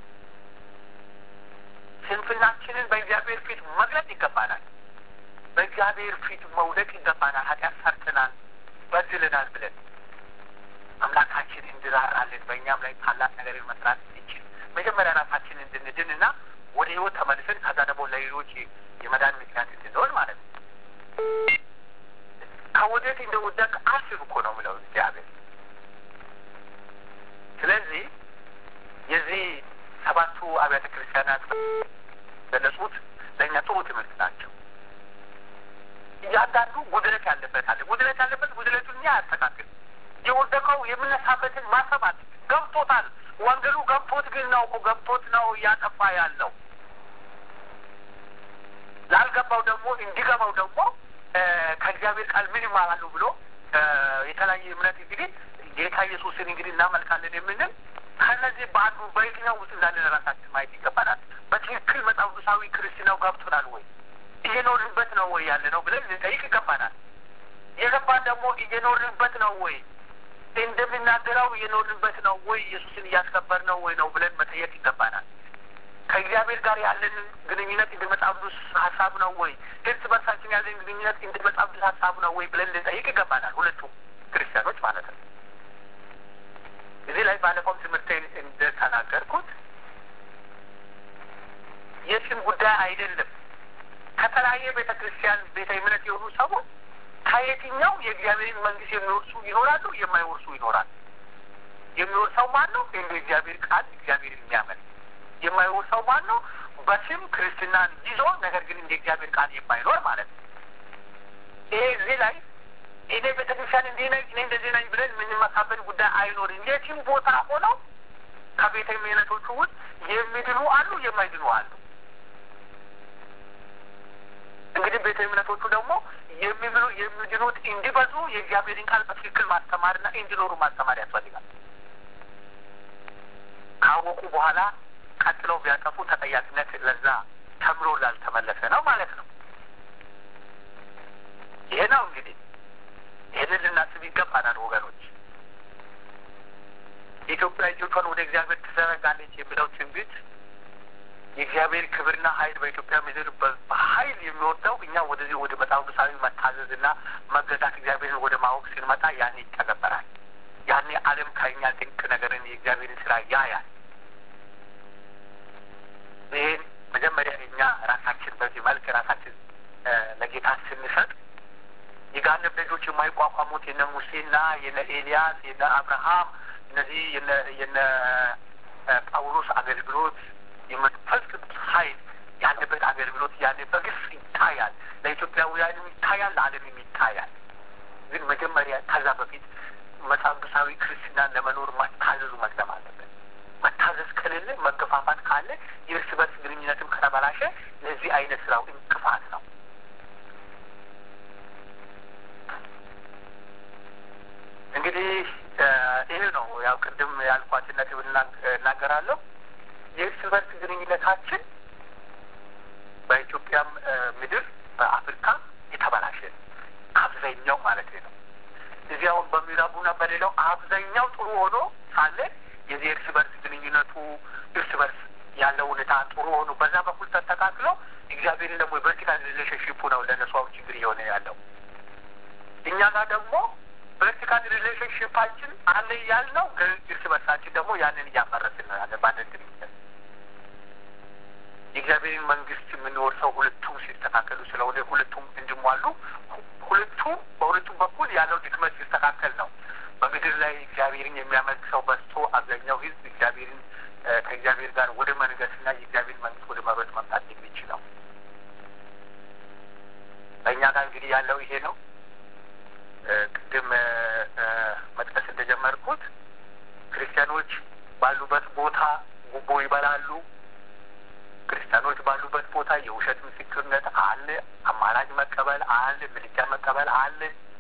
A: ስንፍናችንን በእግዚአብሔር ፊት መግለጥ ይገባናል። በእግዚአብሔር ፊት መውደቅ ይገባናል። ኃጢአት ሰርተናል፣ በድለናል ብለን አምላካችን እንድራራለን በእኛም ላይ ታላቅ ነገር መስራት እንችል መጀመሪያ ራሳችን እንድንድን እና ወደ ህይወት ተመልሰን ከዛ ደግሞ ለሌሎች የመዳን ምክንያት እንድንሆን ማለት ነው። ከወዴት እንደወደቅ አስብ እኮ ነው ምለው እግዚአብሔር። ስለዚህ የዚህ ሰባቱ አብያተ ክርስቲያናት ገለጹት ለእኛ ጥሩ ትምህርት ናቸው። እያንዳንዱ ጉድለት ያለበት አለ። ጉድለት ያለበት ጉድለቱን እኛ ያስተካክል። የወደቀ የመጣበትን ማሰባት ገብቶታል። ወንጌሉ ገብቶት ግን ነው እኮ ገብቶት ነው እያጠፋ ያለው። ላልገባው ደግሞ እንዲገባው ደግሞ ከእግዚአብሔር ቃል ምን ይማራሉ ብሎ የተለያየ እምነት እንግዲህ ጌታ ኢየሱስን እንግዲህ እናመልካለን የምንል ከነዚህ በአንዱ በየትኛው ውስጥ እንዳለን ራሳችን ማየት ይገባናል። በትክክል መጽሐፍ ቅዱሳዊ ክርስትናው ገብቶናል ወይ እየኖርንበት ነው ወይ ያለ ነው ብለን ልንጠይቅ ይገባናል። የገባን ደግሞ እየኖርንበት ነው ወይ እንደምናገረው እየኖርንበት ነው ወይ ኢየሱስን እያስከበር ነው ወይ ነው ብለን መጠየቅ ይገባናል። ከእግዚአብሔር ጋር ያለን ግንኙነት እንደ መጽሐፍ ቅዱስ ሀሳብ ነው ወይ እርስ በርሳችን ያለን ግንኙነት እንደ መጽሐፍ ቅዱስ ሀሳብ ነው ወይ ብለን ልንጠይቅ ይገባናል። ሁለቱም ክርስቲያኖች ማለት ነው። እዚህ ላይ ባለፈውም ትምህርት እንደተናገርኩት የስም ጉዳይ አይደለም። ከተለያየ ቤተ ክርስቲያን ቤተ እምነት የሆኑ ሰዎች ከየትኛው የእግዚአብሔርን መንግስት የሚወርሱ ይኖራሉ፣ የማይወርሱ ይኖራሉ። የሚወርሰው ማን ነው? እንደ እግዚአብሔር ቃል እግዚአብሔርን የሚያመልክ የማይወርሰው ማን ነው? በስም ክርስትናን ይዞ ነገር ግን እንደ እግዚአብሔር ቃል የማይኖር ማለት ነው። ይሄ እዚህ ላይ እኔ ቤተክርስቲያን እንዲህ ነኝ እኔ እንደዚህ ነኝ ብለን የምንመካበት ጉዳይ አይኖርም። የትም ቦታ ሆነው ከቤተ እምነቶቹ ውስጥ የሚድኑ አሉ፣ የማይድኑ አሉ። እንግዲህ ቤተ እምነቶቹ ደግሞ የሚብሉ የሚድኑት እንዲበዙ የእግዚአብሔርን ቃል በትክክል ማስተማርና እንዲኖሩ ማስተማር ያስፈልጋል። ካወቁ በኋላ ቀጥለው ቢያጠፉ ተጠያቂነት ለዛ ተምሮ ላልተመለሰ ነው ማለት ነው። ይሄ ነው እንግዲህ ይህንን ልናስብ ይገባናል ወገኖች። ኢትዮጵያ እጆቿን ወደ እግዚአብሔር ትዘረጋለች የሚለው ትንቢት የእግዚአብሔር ክብርና ኃይል በኢትዮጵያ ምድር በኃይል የሚወርደው እኛ ወደዚህ ወደ መጽሐፍ ቅዱሳዊ መታዘዝና መገዛት እግዚአብሔርን ወደ ማወቅ ስንመጣ ያኔ ይተገበራል። ያኔ ዓለም ከእኛ ድንቅ ነገርን የእግዚአብሔርን ስራ ያያል። ይህን መጀመሪያ እኛ ራሳችን በዚህ መልክ ራሳችን ለጌታ ስንሰጥ የጋነብ ልጆች የማይቋቋሙት የነ ሙሴና የነ ኤልያስ የነ አብርሃም እነዚህ የነ ጳውሎስ አገልግሎት የመንፈስ ቅዱስ ኃይል ያለበት አገልግሎት ያለ በግልጽ ይታያል። ለኢትዮጵያውያንም ይታያል፣ ለዓለምም ይታያል። ግን መጀመሪያ ከዛ በፊት መጽሐፍ ቅዱሳዊ ክርስትናን ለመኖር መታዘዙ መቅደም አለበት። መታዘዝ ከሌለ መገፋፋት ካለ የእርስ በርስ ግንኙነትም ከተበላሸ ለዚህ አይነት ስራው እንቅፋት ነው። እንግዲህ ይህ ነው ያው ቅድም ያልኳትን ነጥብ እናገራለሁ። የእርስ በርስ ግንኙነታችን በኢትዮጵያም ምድር በአፍሪካ የተበላሸ አብዛኛው ማለት ነው። እዚህ አሁን በምዕራቡና በሌላው አብዛኛው ጥሩ ሆኖ ሳለ የዚህ እርስ በርስ ግንኙነቱ እርስ በርስ ያለው ሁኔታ ጥሩ ሆኖ በዛ በኩል ተስተካክሎ እግዚአብሔርን ደግሞ የቨርቲካል ሪሌሽንሽፑ ነው ለነሱ አሁን ችግር እየሆነ ያለው። እኛ ጋር ደግሞ ቨርቲካል ሪሌሽንሽፓችን አለ እያልነው ግን እርስ በርሳችን ደግሞ ያንን እያፈረስን ነው ያለ ባለን ግንኙነት የእግዚአብሔርን መንግስት የምንወርሰው ሁለቱም ሲስተካከሉ ስለሆነ ሁለቱም እንዲሟሉ ሁለቱም በሁለቱም በኩል ያለው ድክመት ሲስተካከል ነው በምድር ላይ እግዚአብሔርን የሚያመልክ ሰው በዝቶ አብዛኛው ህዝብ እግዚአብሔርን ከእግዚአብሔር ጋር ወደ መንገስና የእግዚአብሔር መንግስት ወደ መሮጥ መምጣት የሚችለው በእኛ ጋር እንግዲህ ያለው ይሄ ነው። ቅድም መጥቀስ እንደጀመርኩት ክርስቲያኖች ባሉበት ቦታ ጉቦ ይበላሉ። ክርስቲያኖች ባሉበት ቦታ የውሸት ምስክርነት አለ። አማራጭ መቀበል አለ። ምልጃ መቀበል አለ።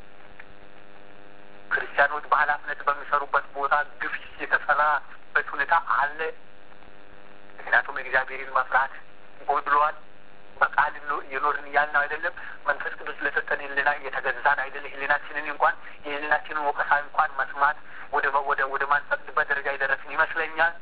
A: ክርስቲያኖች በኃላፊነት በሚሰሩበት ቦታ ግፍ የተሰራበት ሁኔታ አለ። ምክንያቱም እግዚአብሔርን መፍራት ጎድሏል። በቃል የኖርን እያልን አይደለም። መንፈስ ቅዱስ ለሰጠን ህልና እየተገዛን አይደለም። ህሊናችንን እንኳን የህሊናችንን ወቀሳ እንኳን መስማት ወደ ወደ ወደ ማንፈቅድበት ደረጃ የደረስን ይመስለኛል።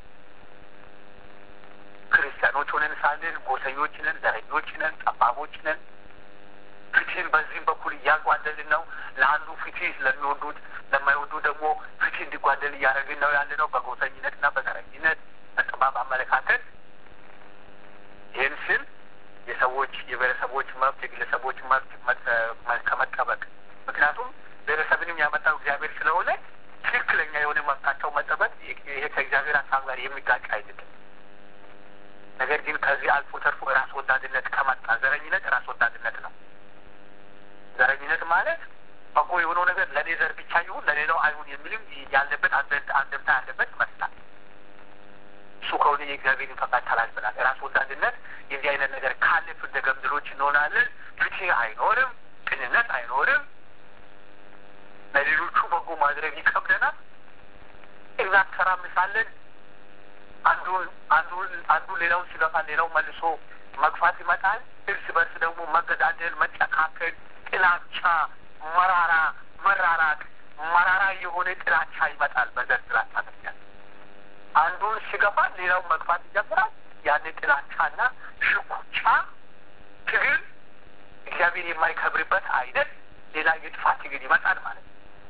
A: ክርስቲያኖች ሆነን ሳለን ጎሰኞች ነን፣ ዘረኞች ነን፣ ጠባቦች ነን። ፍትህን በዚህም በኩል እያጓደልን ነው። ለአንዱ ፍትህ ለሚወዱት ለማይወዱ ደግሞ ፍትህ እንዲጓደል እያደረግን ነው ያለ ነው በጎሰኝነት እና በዘረኝነት በጠባብ አመለካከት። ይህን ስል የሰዎች የብሔረሰቦች መብት የግለሰቦች መብት ከመጠበቅ ምክንያቱም ብሔረሰብንም ያመጣው እግዚአብሔር ስለሆነ ትክክለኛ የሆነ መብታቸው መጠበቅ ይሄ ከእግዚአብሔር ሀሳብ ጋር የሚጋጭ አይደለም። ነገር ግን ከዚህ አልፎ ተርፎ ራስ ወዳድነት ከመጣ ዘረኝነት ራስ ወዳድነት ነው። ዘረኝነት ማለት በጎ የሆነው ነገር ለእኔ ዘር ብቻ ይሁን ለሌላው አይሁን የሚልም ያለበት አንድምታ ያለበት ይመስላል። እሱ ከሆነ የእግዚአብሔርን ፈቃድ ተላልፈናል። ራስ ወዳድነት የዚህ አይነት ነገር ካለ ፍርደ ገምድሎች እንሆናለን። ፍትህ አይኖርም፣ ቅንነት አይኖርም። ለሌሎቹ በጎ ማድረግ ይከብደናል። እናተራምሳለን። አንዱን አንዱን አንዱ ሌላውን ሲገፋ ሌላው መልሶ መግፋት ይመጣል። እርስ በርስ ደግሞ መገዳደል፣ መጨካከል፣ ጥላቻ፣ መራራ መራራቅ፣ መራራ የሆነ ጥላቻ ይመጣል። በዘር ጥላቻ ምክንያት አንዱን ሲገፋ ሌላውን መግፋት ይጀምራል። ያን ጥላቻና ሽኩቻ ትግል እግዚአብሔር የማይከብርበት አይነት ሌላ የጥፋት ትግል ይመጣል ማለት ነው።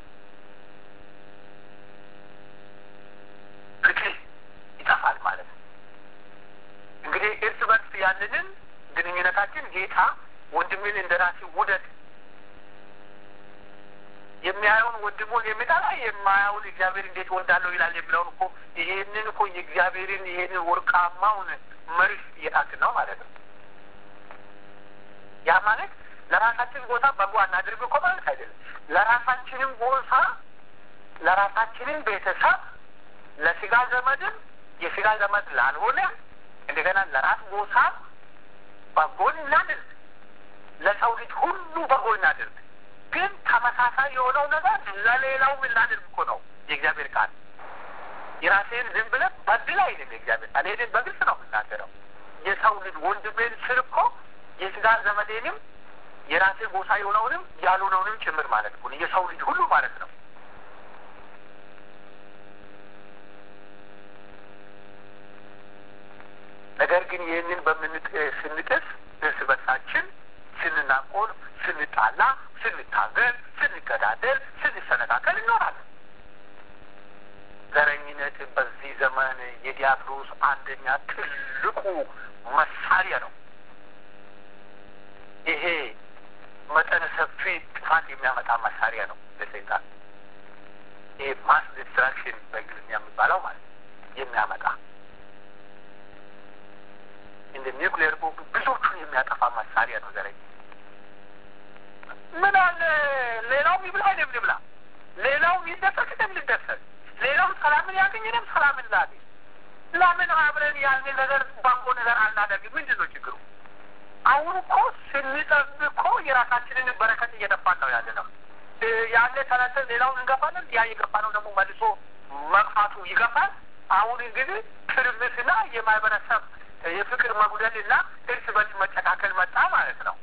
A: ፍትህ ይጠፋል ማለት ነው። እንግዲህ እርስ በርስ ያለንን ግንኙነታችን ጌታ ወንድምን እንደ ራሴ ውደድ የሚያየውን ወንድሙን የሚጠላ የማያውን እግዚአብሔር እንዴት ወዳለሁ ይላል የሚለውን እኮ ይሄንን እኮ የእግዚአብሔርን ይሄንን ወርቃማውን መርህ እየጣትን ነው ማለት ነው። ያ ማለት ለራሳችን ቦታ በጎ አናድርግ እኮ ማለት አይደለም። ለራሳችንም ቦታ ለራሳችንም ቤተሰብ ለስጋ ዘመድም የስጋ ዘመድ ላልሆነ እንደገና ለራስ ቦታ በጎን እናድርግ። ለሰው ልጅ ሁሉ በጎ እናድርግ። ግን ተመሳሳይ የሆነው ነገር ለሌላው እናድርግ እኮ ነው የእግዚአብሔር ቃል። የራሴን ዝም ብለህ በድል አይልም የእግዚአብሔር ቃል። ይህንን በግልጽ ነው የምናገረው። የሰው ልጅ ወንድሜን ስል እኮ የስጋ ዘመዴንም የራሴ ጎሳ የሆነውንም ያልሆነውንም ጭምር ማለት እኮ የሰው ልጅ ሁሉ ማለት ነው። ነገር ግን ይህንን በምንጥ ስንጥስ እርስ በርሳችን ስንናቆር፣ ስንጣላ፣ ስንታገል፣ ስንገዳደል፣ ስንሰነካከል እንኖራለን። ዘረኝነት በዚህ ዘመን የዲያብሎስ አንደኛ ትልቁ መሳሪያ ነው። ይሄ መጠነ ሰፊ ጥፋት የሚያመጣ መሳሪያ ነው ለሰይጣን። ይሄ ማስ ዲስትራክሽን በእንግሊዝኛ የሚባለው ማለት የሚያመጣ እንደ ኒውክሌር ቦምብ ብዙዎቹን የሚያጠፋ መሳሪያ ነው ዘረኝ። ምን አለ ሌላው ይብላ እኔም ልብላ፣ ሌላው ይደሰት እኔም ልደሰት፣ ሌላው ሰላምን ያገኝ እኔም ሰላምን ላገኝ። ለምን አብረን ያንን ነገር በጎ ነገር አናደርግም? ምንድን ነው ችግሩ? አሁን እኮ ስንጠብ እኮ የራሳችንን በረከት እየጠፋን ነው ያለ ነው። ያለ ተነስተን ሌላውን እንገፋለን። ያ የገፋ ነው ደግሞ መልሶ መግፋቱ ይገፋል። አሁን እንግዲህ ትርምስና የማህበረሰብ የፍቅር መጉደልና እርስ በርስ መጨካከል መጣ ማለት ነው።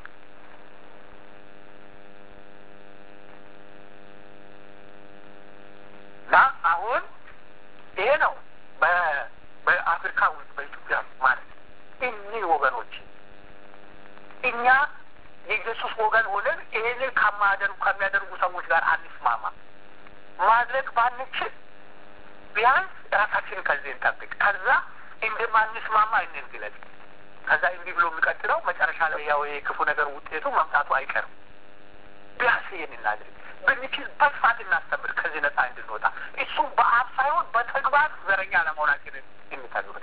A: እና አሁን ይሄ ነው በአፍሪካ ውስጥ በኢትዮጵያ ማለት እኒህ ወገኖች እኛ የኢየሱስ ወገን ሆነን ይሄንን ከማያደርጉ ከሚያደርጉ ሰዎች ጋር አንስማማ። ማድረግ ባንችል ቢያንስ ራሳችንን ከዚህ እንጠብቅ። ከዛ እንደማንስማማ እንግለጽ። ከዛ እንዲህ ብሎ የሚቀጥለው መጨረሻ ላይ ያው የክፉ ነገር ውጤቱ መምጣቱ አይቀርም። ቢያንስ ይህን እናድርግ። ብንችል በስፋት እናስተምር፣ ከዚህ ነጻ እንድንወጣ። እሱም በአፍ ሳይሆን በተግባር ዘረኛ ለመሆናችንን እንተግብር።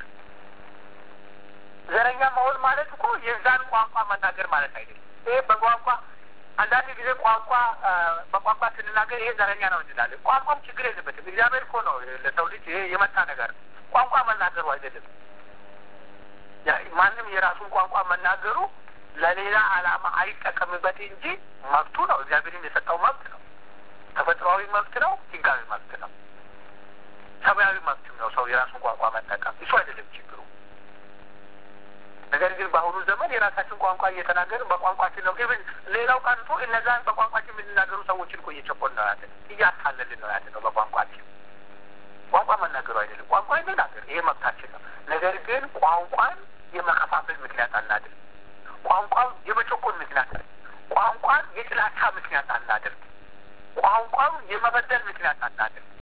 A: ዘረኛ መሆን ማለት እኮ የዛን ቋንቋ መናገር ማለት አይደለም። ይሄ በቋንቋ አንዳንድ ጊዜ ቋንቋ በቋንቋ ስንናገር ይሄ ዘረኛ ነው እንላለን። ቋንቋም ችግር የለበትም። እግዚአብሔር እኮ ነው ለሰው ልጅ ይሄ የመጣ ነገር ነው። ቋንቋ መናገሩ አይደለም። ማንም የራሱን ቋንቋ መናገሩ ለሌላ ዓላማ አይጠቀምበት እንጂ መብቱ ነው። እግዚአብሔርን የሰጠው መብት ነው። ተፈጥሯዊ መብት ነው። ሕጋዊ መብት ነው። ሰብአዊ መብትም ነው ሰው የራሱን ቋንቋ መጠቀም። እሱ አይደለም ችግሩ። ነገር ግን በአሁኑ ዘመን የራሳችን ቋንቋ እየተናገርን በቋንቋችን ነው ግን ሌላው ቀርቶ እነዛን በቋንቋችን የምንናገሩ ሰዎችን እኮ እየጨቆን ነው ያለ እያታለልን ነው ያለ ነው በቋንቋችን ቋንቋ መናገሩ አይደለም። ቋንቋ እንናገር፣ ይሄ መብታችን ነው። ነገር ግን ቋንቋን የመከፋፈል ምክንያት አናድርግ። ቋንቋን የመጨቆን ምክንያት፣ ቋንቋን የጥላቻ ምክንያት አናድርግ። ቋንቋን የመበደል ምክንያት አናድርግ።